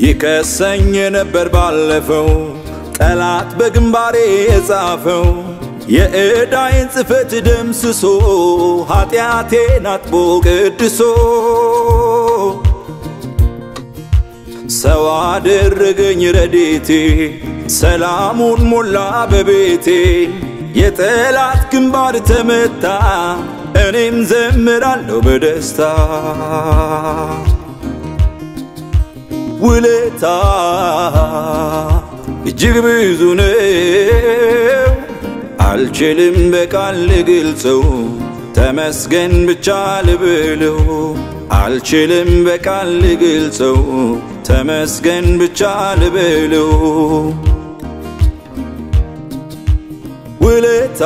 ይከሰኝ የነበር ባለፈው ጠላት በግንባሬ የጻፈው የዕዳይን ጽሕፈት ደምስሶ ኃጢአቴን አጥቦ ቅድሶ ሰው አደረገኝ ረዴቴ ሰላሙን ሞላ በቤቴ የጠላት ግንባር ተመታ እኔም ዘምራለሁ በደስታ ውለታ እጅግ ብዙ ነው አልችልም በቃል ልግልጸው ተመስገን ብቻ ልብለው አልችልም በቃል ልግልጸው ተመስገን ብቻ ልበለው ውለታ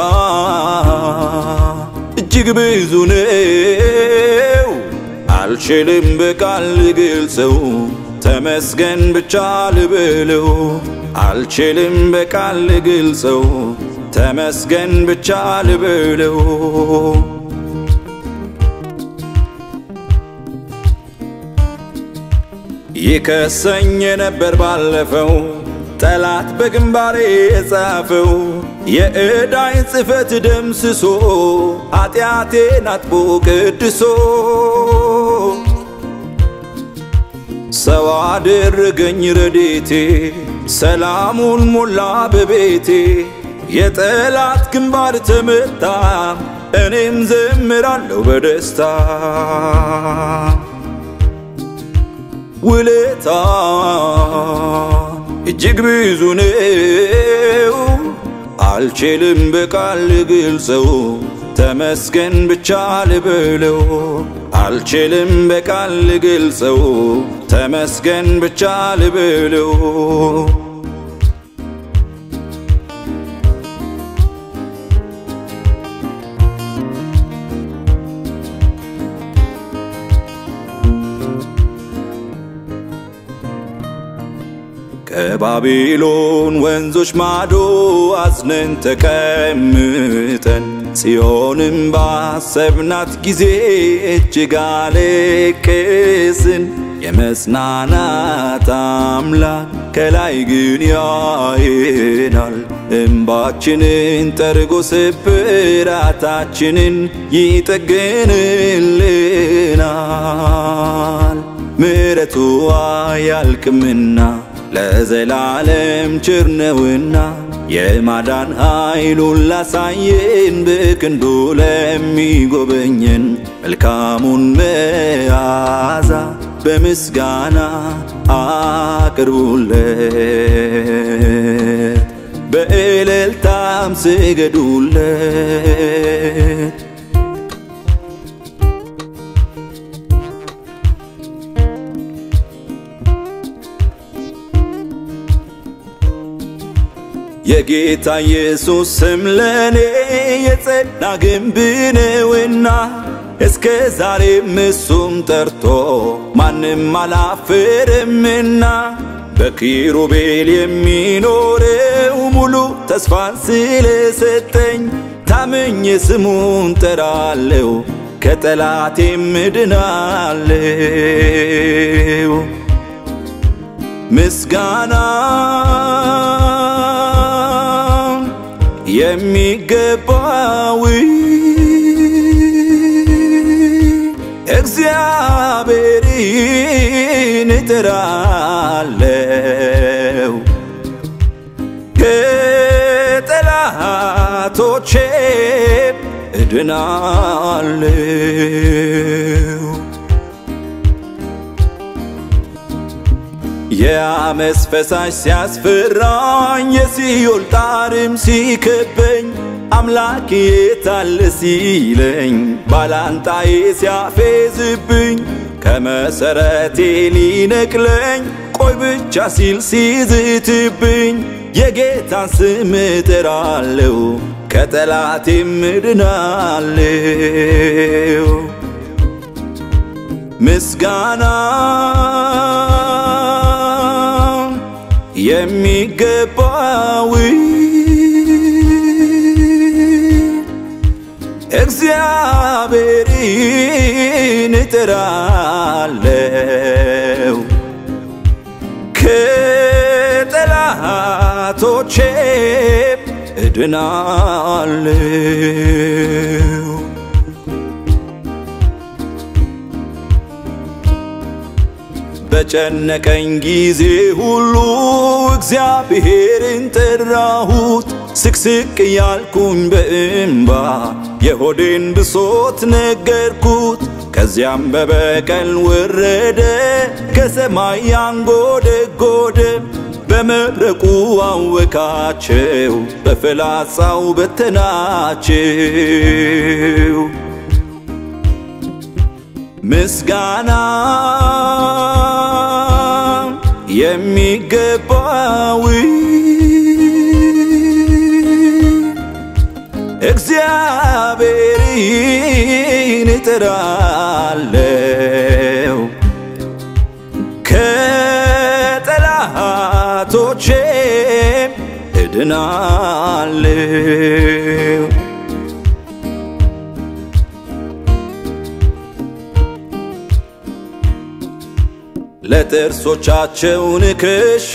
እጅግ ብዙ ነው አልችልም በቃል ልግልጸው ተመስገን ብቻ ልበለው አልችልም በቃል ልግልጸው ተመስገን ብቻ ልበለው ይከሰኝ የነበር ባለፈው ጠላት በግንባሬ የጻፈው የዕዳይን ጽሕፈት ደምስሶ ኃጢአቴን አጥቦ ቅድሶ ሰው አደረገኝ ረዴቴ ሰላሙን ሞላ በቤቴ የጠላት ግንባር ተመታ እኔም ዘምራለሁ በደስታ ውለታ እጅግ ብዙ ነው አልችልም በቃል ልግልጸው ተመስገን ብቻ ልበለው አልችልም በቃል ልግልጸው ተመስገን ብቻ ልበለው ከባቢሎን ወንዞች ማዶ አዝነን ተቀምጠን ጽዮንም ባሰብናት ጊዜ እጅግ አለቀስን። የመጽናናት አምላክ ከላይ ግን ያየናል። እምባችንን ጠርጎ ስብራታችንን ይጠግንልናል። ምሕረቱ አያልቅምና ለዘላለም ቸር ነውና የማዳን ኃይሉን ላሳየን በክንዱ ለሚጎበኘን መልካሙን መዓዛ በምስጋና አቅርቡለት፣ በእልልታም ስገዱለት። የጌታ ኢየሱስ ስም ለኔ የጸና ግንብ ነውና እስከ ዛሬም እሱም ጠርቶ ማንም አላፍርምና በኪሩቤል የሚኖረው ሙሉ ተስፋን ስለሰጠኝ ታምኜ ስሙን ጠራለው ከጠላቴም እድናለው ምስጋና የሚገባው እግዚአብሔርን እጠራለው ከጠላቶቼ እድናለው የአመፅ ፈሳሽ ሲያስፈራኝ የሲኦል ጣርም ሲከበኝ አምላክ የታለ ሲለኝ ባላንጣዬ ሲያፌዝብኝ ከመሰረቴ ሊነቅለኝ ቆይ ብቻ ሲል ሲዝትብኝ የጌታን ስም እጠራለሁ ከጠላቴም እድናለሁ። ምስጋና የሚገባው እግዚአብሔርን እጠራለው እድናለሁ። በጨነቀኝ ጊዜ ሁሉ እግዚአብሔርን ጠራሁት። ስቅስቅ ያልኩኝ በእንባ የሆዴን ብሶት ነገርኩት። ከዚያም በበቀል ወረደ ከሰማይ ያንጎደጎደ በመብረቁ አወካቸው በፍላጻው በተናቸው። ምስጋና የሚገባው እግዚአብሔርን እጠራለሁ ከጠላቶቼም እድናለሁ። ለጥርሶቻቸው ንክሻ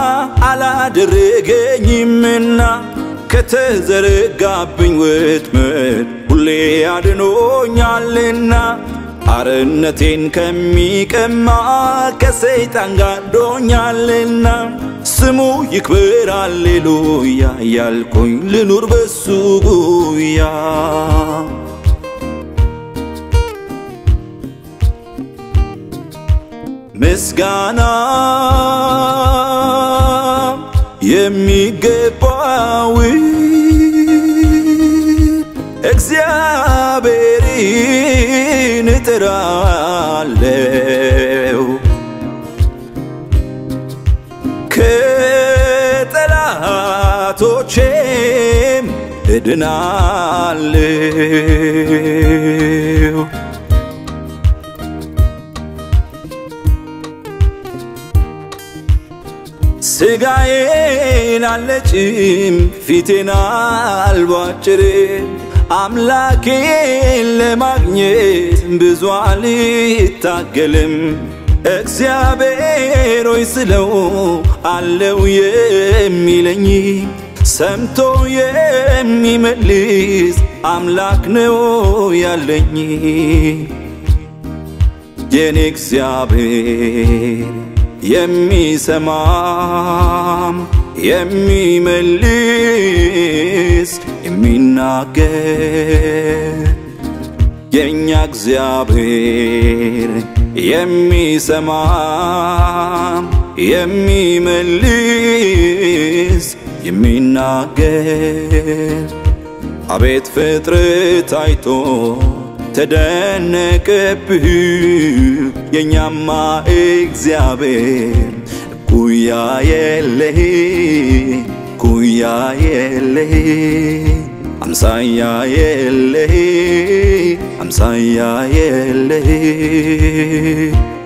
አላደረገኝምና ከተዘረጋብኝ ወጥመድ ሁሌ አድኖኛልና አርነቴን ከሚቀማ ከሰይጣን ጋርዶኛልና ስሙ ይክበር አሌሉያ ያልኩኝ ልኑር በሱ ጉያ ምስጋና የሚገባው እግዚአብሔርን እጠራለሁ ከጠላቶቼም እድናለሁ። ስጋዬን አልነጭም ፊቴን አልቧጭርም አምላኬን ለማግኘት ብዙ አልታገልም። እግዚአብሔር ሆይ ስለው አለው የሚለኝ ሰምቶ የሚመልስ አምላክ ነው ያለኝ የኔ እግዚአብሔር የሚሰማም የሚመልስ የሚናገር የእኛ እግዚአብሔር የሚሰማም የሚመልስ የሚናገር አቤት ፍጥረት አይቶ ተደነቀብህ የኛማ እግዚአብሔር ኩያ የለህ ኩያ የለህ አምሳያ የለህ አምሳያ የለህ